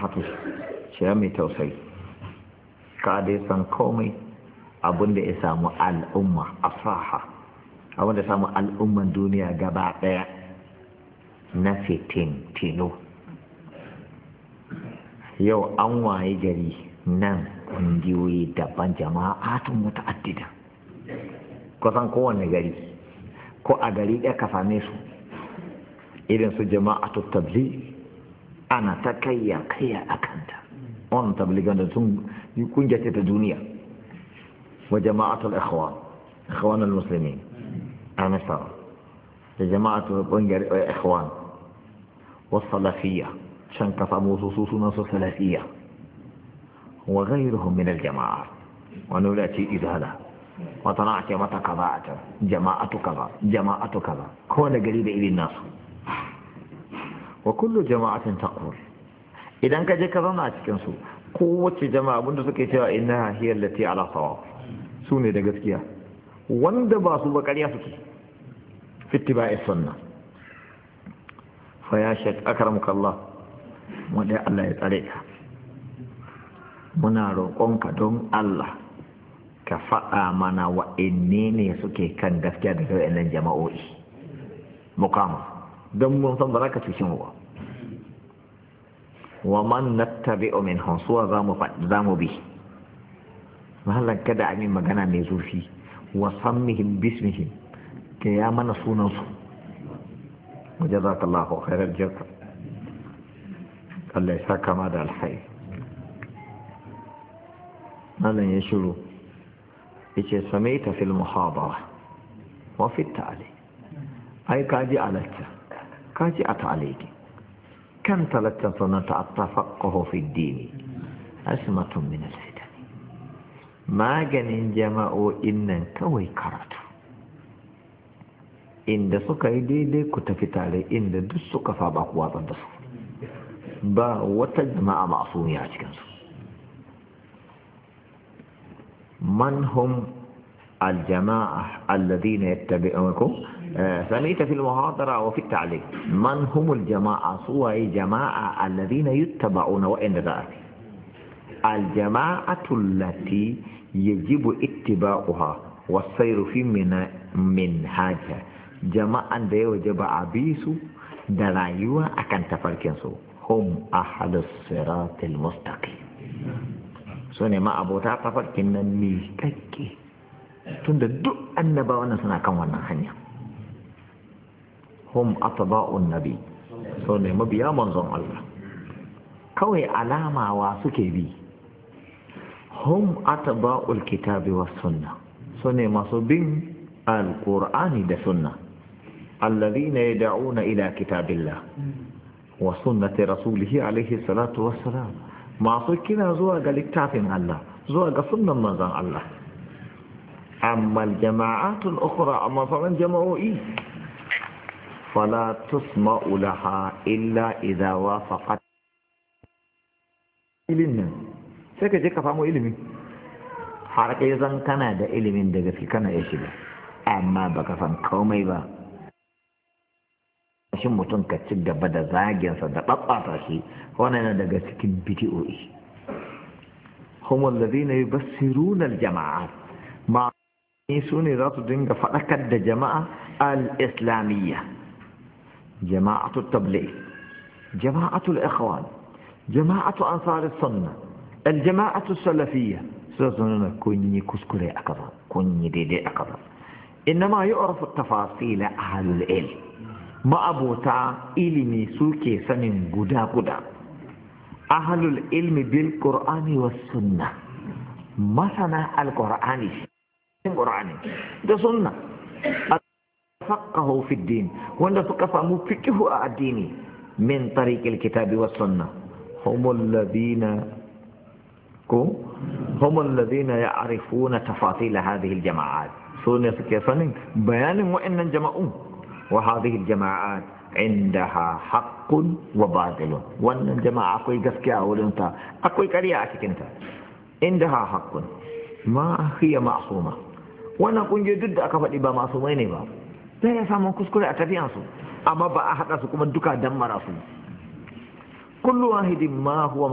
safahatu shi mai tausayi ka dai san komai abin da ya samu al'umma asaha abin da samu al'umman duniya gaba daya na fitin tino yau an waye gari nan kungiyoyi daban jama'atun muta'addida kusan kowane gari ko a gari ɗaya ka same su irin su jama'atu tabli ana ta kayya kayya a kanta wannan tabligan da sun yi kungiya ta duniya wa jama'atul ikhwan ikhwan al-muslimin a misar da jama'atul kungiyar ikhwan wasu salafiyya can ka samu su su sunan su salafiyya wa ghayruhum min al-jama'a wani wuri a ce izala wata na ce mata kaza a can jama'atu kaza jama'atu kaza kowane gari da irin nasu wa kullu jama'atin taqul idan ka je ka zauna a cikin su kowace jama'a abinda suke cewa inna hiya allati ala sawab su ne da gaskiya wanda ba su ba ƙarya suke fittiba'i sunna fa ya shek akramuka Allah mu dai Allah ya tsare ka muna roƙonka don Allah ka faɗa mana wa'inne ne suke kan gaskiya da wa'innan jama'o'i mukama don mun san ba za ka cuci mu ba wa man nattabi'u min hansuwa za mu za mu bi mahallan kada a min magana mai zurfi wa sammihim bismihim ke ya mana sunan su wajazakallahu khairal jaza Allah ya saka ma da alkhairi malam ya shiru yace samaita fil muhabara wa fi ta'ali ai kaji alatta kaji a ta'aliki kan talatta sunata at-tafaqquhu fi ad-din asmatun min al-fitan maganin jama'o'in nan kawai karatu inda suka yi daidai ku tafi tare inda duk suka saba ku watsar da su ba wata jama'a ma'asumiya a cikinsu من هم الجماعة الذين يتبعونكم سميت في المحاضرة وفي التعليق من هم الجماعة سوى جماعة الذين يتبعون وإن ذلك الجماعة التي يجب اتباعها والسير في من منهاجها جماعة دي وجب عبيس درايوة أكن تفركنسو هم أحد الصراط المستقيم su ne ma abota tafarkin nan miƙaƙƙe tunda duk annabawa nan suna kan wannan hanya hum atba'un nabi so ne mabiya manzon Allah kawai alamawa suke bi hum atba'ul kitabi was sunna so ne masu bin alqur'ani da sunna alladhina yad'una ila kitabillah wa sunnati rasulihi alayhi salatu wassalam masu kira zuwa ga littafin Allah zuwa ga sunnan manzon Allah amma jama'atul ukhra amma sauran jama'o'i fala tusma'u laha illa idza wafaqat ilimin sai ka je ka samu ilimi har kai zan kana da ilimin da gaske kana ya shiga amma baka san komai ba shin mutum ka ci gaba da zaginsa da ɓaɓɓata shi wannan yana daga cikin bidiyoyi humul ladina yubassiruna aljama'at ma su ne za su dinga faɗakar da jama'a al-islamiyya jama'atu tabligh jama'atu al-ikhwan jama'atu ansar as-sunnah al-jama'atu salafiyya sai su nuna kun yi kuskure a kaza kun yi daidai a kaza innama yu'rafu at-tafasil ahlul ilm ma'abota ilimi suke sanin guda-guda ahalul ilmi bil qur'ani was sunna masana al-qur'ani qur'ani da sunna faqahu fi din wanda suka samu fiqhu a addini min tariqil kitabi was sunna humul ladina ko humul ladina ya'rifuna tafasil hadhihi al-jama'at sunne suke sanin bayanin wa'annan jama'un وهذه الجماعات عندها حق وباطل وان الجماعة أكوي قسكي أولنتا أكوي كريا أتكنتا عندها حق ما هي معصومة وانا كن جدد أكفت إبا معصومين با لا يسامون كسكولي أتفيانسو أما بقى حتى سكما دكا دمر أسو كل واحد ما هو